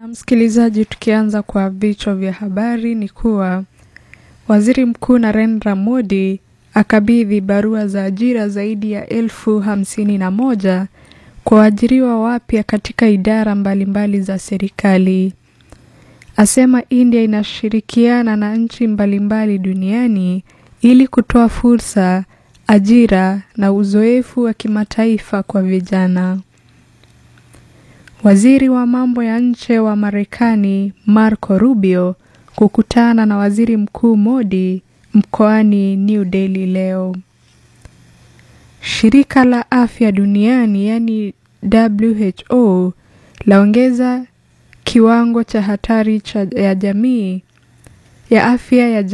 Msikilizaji, tukianza kwa vichwa vya habari ni kuwa waziri mkuu Narendra Modi akabidhi barua za ajira zaidi ya elfu hamsini na moja kwa waajiriwa wapya katika idara mbalimbali mbali za serikali. Asema India inashirikiana na nchi mbalimbali duniani ili kutoa fursa, ajira na uzoefu wa kimataifa kwa vijana. Waziri wa mambo ya nje wa Marekani Marco Rubio kukutana na Waziri Mkuu Modi mkoani New Delhi leo. Shirika la Afya Duniani yani WHO laongeza kiwango cha hatari cha ya jamii ya afya ya